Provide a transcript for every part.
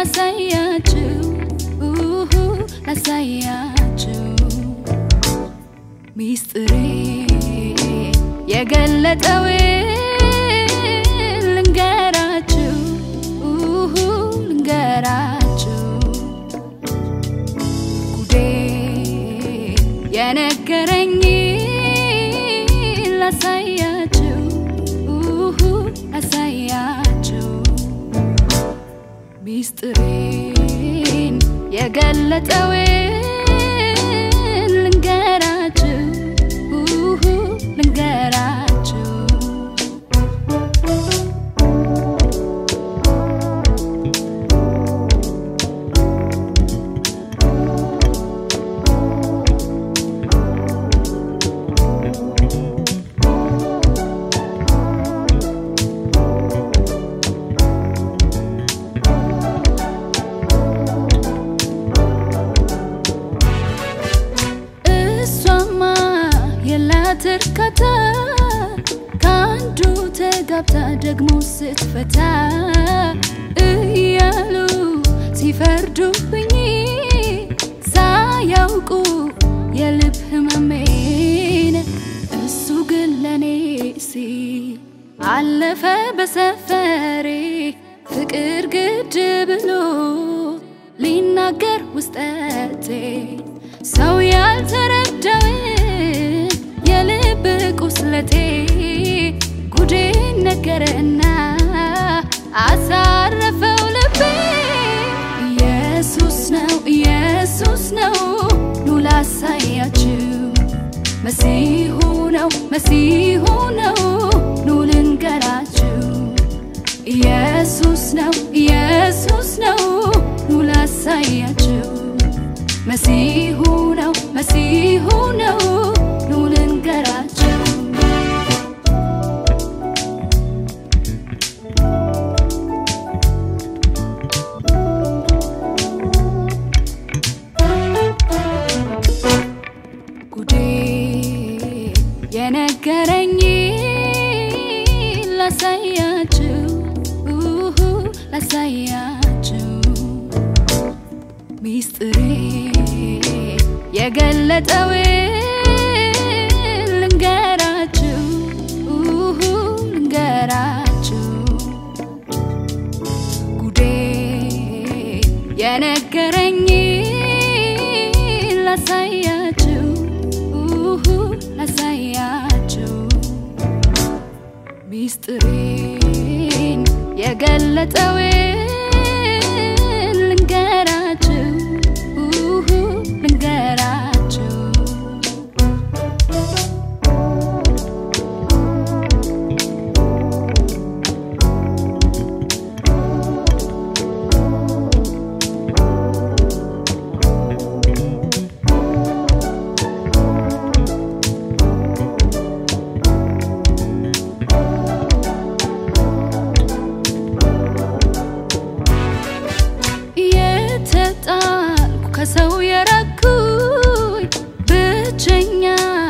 ላሳያችሁ ኡሁ ላሳያችሁ ሚስጥሬ የገለጠው ልንገራችሁ ኡሁ ልንገራችሁ ጉዴ የነገረኝ ላሳያችሁ ኡሁ ላሳያችሁ ሚስጥሬን የገለጠው ልንገራችሁ ኡሁ ልንገራችሁ እሷማ የላት እርካታ ከአንዱ ተጋብታ ደግሞ ስትፈታ እያሉ ሲፈርዱብኝ ሳያውቁ የልብ ህመሜን እሱ ግን ለኔ ሲል አለፈ በሰፈሬ ፍቅር ግድ ብሎ ሊናገር ውስጠቴ ሰው ያልተረዳውን የልብ ቁስለቴ ጉዴ ነገረና አሳረፈው ልቤ ኢየሱስ ነው ኢየሱስ ነው ኑ ላሳያችሁ መሲሁ ነው መሲሁ ነው ኑ ልንገራችሁ ኢየሱስ ነው ኢየሱስ ነው ኑ ላሳያችሁ መሲሁ ነው መሲሁ ነው ኑ ልንገራችሁ ጉዴ የነገረኝ ላሳያችሁ ኡሁ ላሳያችሁ ሚስጥሬ የገለጠው ልንገራችሁ ኡሁ ልንገራችሁ ጉዴ የነገረኝ ላሳያችሁ ኡሁ ላሳያችሁ ሚስጥሬን የገለጠው ልንገራችሁ ኡሁ ልንገራችሁ የተጣልኩ ከሰው የራኩኝ ብቸኛ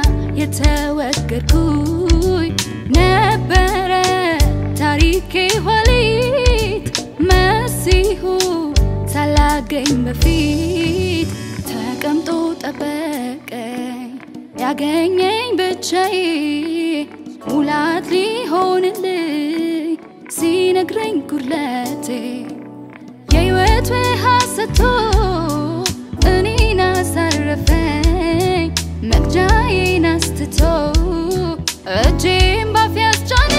የተወገድኩኝ ነበረ ታሪኬ ኋሊት መሲሁ ሳላገኝ በፊት ተቀምጦ ጠበቀኝ ያገኘኝ ብቻዬ ሙላት ሊሆንልኝ ሲነግረኝ ጉድለቴ የህይወት ውሃ ሰጥቶ እኔን አሳረፈኝ መቅጃዬን አስትቶ እጄን ባፌ አስጫነ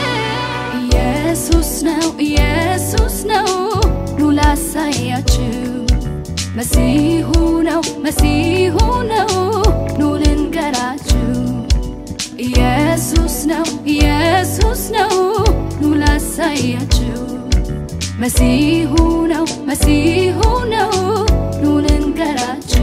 ኢየሱስ ነው ኢየሱስ ነው ኑ ላሳያችሁ መሲሁ ነው መሲሁ ነው ኑ ልንገራችሁ ኢየሱስ ነው ኢየሱስ ነው ኑ ላሳያችሁ መሲሁ ነው መሲሁ ነው ኑ ልንገራችሁ